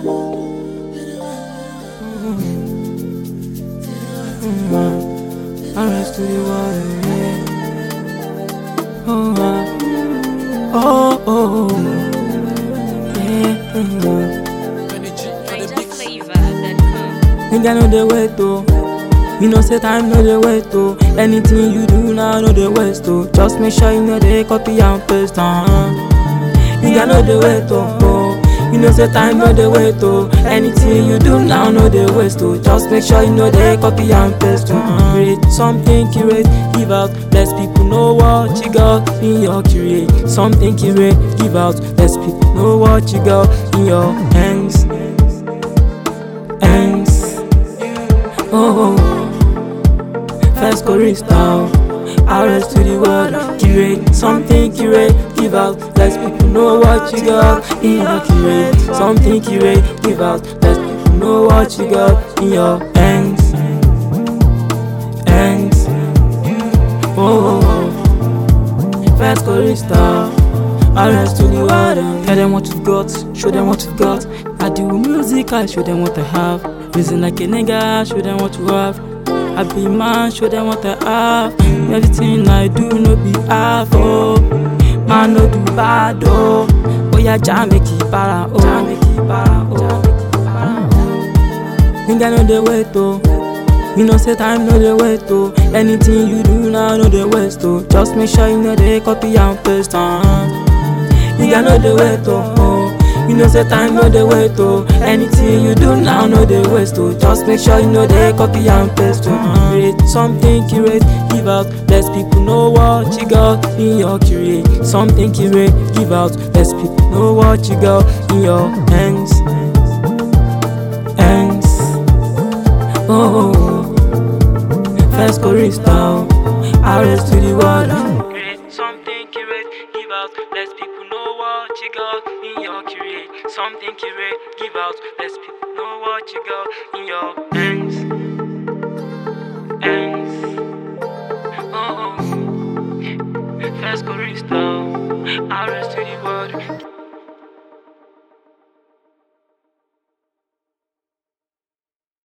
Arrest to the water, yeah. Oh, ah. oh, oh, oh. yeah. mm. Nigga no dey wait oh. You know say time no dey wait oh. Anything you do now no dey waste oh. Just make sure you know dey copy and paste uh-huh. Nigga no dey wait oh. oh. You know say time no dey wait oh. Anything you do now no dey waste oh. Just make sure you know dey copy and paste uh-huh. Create something curate, give out. Let people know what you got in your create. Something curate, give out. Let people know what you got in your hands. Hands. Oh, first chorista, arrest to the world, curate something, curate, give out, let people know what you got in your curate, something curate, give out, let people know what you got in your hands, hands. Oh, first chorista, arrest to the world, tell them what you got, show them what you got. I do music, I show them what I have. Reason like a nigga, show them what you have. I be man, show them what I have. Everything I do, no be half, oh. Man, no do bad, oh. Oh, yeah, jam make it para, oh. Jam make it para, oh. Nigga, no dey wait, oh. You know, say time no dey wait, oh. Anything you do now, no dey waste, oh. Just make sure you know they copy and paste, uh-huh. Nigga, no dey wait, oh. oh. You know say time no dey wait oh. Anything you do now no dey waste oh. Just make sure you know they copy and paste oh. Create something curate, give out. Let people know what you got in your curate. Something curate, give out. Let people know what you got in your hands. Hands. Oh, first chorista, arrest to the world. Create something curate, give out. Let people know what you got in your curate. Something curate, give out. Let people know what you got in your hands. Hands. Oh, first chorista, arrest to the world.